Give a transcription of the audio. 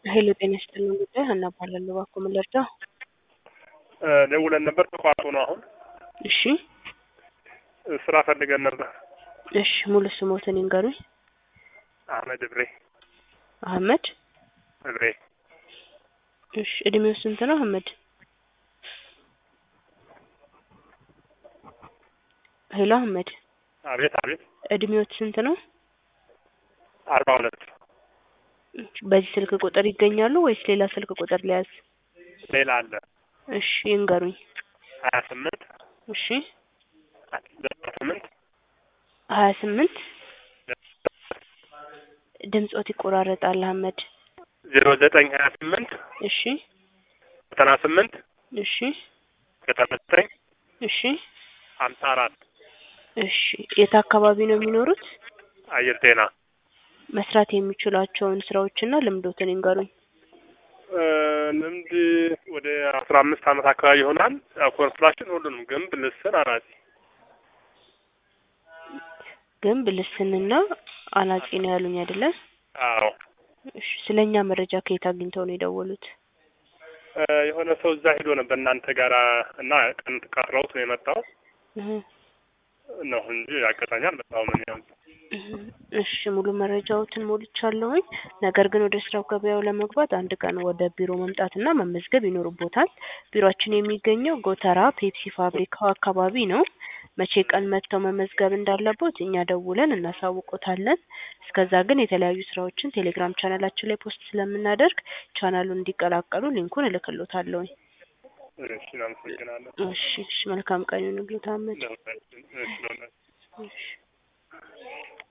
ሄሎ ጤና ይስጥልኝ ጉዳይ ሀና እባላለሁ። እባክዎ ምን ልርዳው? ደውለን ነበር ተቋርጦ ነው አሁን። እሺ ስራ ፈልገን ነበር። እሺ ሙሉ ስሞትን ይንገሩኝ። አህመድ እብሬ አህመድ እብሬ እሺ እድሜው ስንት ነው አህመድ? ሄሎ አህመድ አቤት አቤት እድሜዎት ስንት ነው? አርባ ሁለት በዚህ ስልክ ቁጥር ይገኛሉ ወይስ ሌላ ስልክ ቁጥር ሊያዝ? ሌላ አለ እሺ ይንገሩኝ። ሀያ ስምንት እሺ ዘጠና ስምንት ሀያ ስምንት ድምጾት ይቆራረጣል አህመድ። ዜሮ ዘጠኝ ሀያ ስምንት እሺ ዘጠና ስምንት እሺ ዘጠና ዘጠኝ እሺ ሀምሳ አራት እሺ የት አካባቢ ነው የሚኖሩት? አየር ጤና መስራት የሚችሏቸውን ስራዎችና ልምዶትን ይንገሩኝ። ልምድ ወደ አስራ አምስት አመት አካባቢ ይሆናል። ያው ኮንስትራክሽን ሁሉንም ግንብ፣ ልስን፣ አናጺ ግንብ፣ ልስንና አናጺ ነው ያሉኝ አይደለ? አዎ እሺ ስለኛ መረጃ ከየት አግኝተው ነው የደወሉት? የሆነ ሰው እዛ ሄዶ ነበር እናንተ ጋራ እና ቀን ቀጥረውት ነው የመጣው እህ ነው እንጂ አጋጣሚ አልመጣሁም። እኔ ያው እሺ ሙሉ መረጃዎትን ሞልቻለሁኝ። ነገር ግን ወደ ስራው ገበያው ለመግባት አንድ ቀን ወደ ቢሮ መምጣትና መመዝገብ ይኖርቦታል። ቢሮአችን የሚገኘው ጎተራ ፔፕሲ ፋብሪካው አካባቢ ነው። መቼ ቀን መጥተው መመዝገብ እንዳለቦት እኛ ደውለን እናሳውቆታለን። እስከዛ ግን የተለያዩ ስራዎችን ቴሌግራም ቻናላችን ላይ ፖስት ስለምናደርግ ቻናሉን እንዲቀላቀሉ ሊንኩን እልክሎታለሁኝ። እሺ አመሰግናለሁ። እሺ እሺ መልካም ቀን ይሁንልዎት አህመድ። ለሁላችን እሺ ለሁላችን እሺ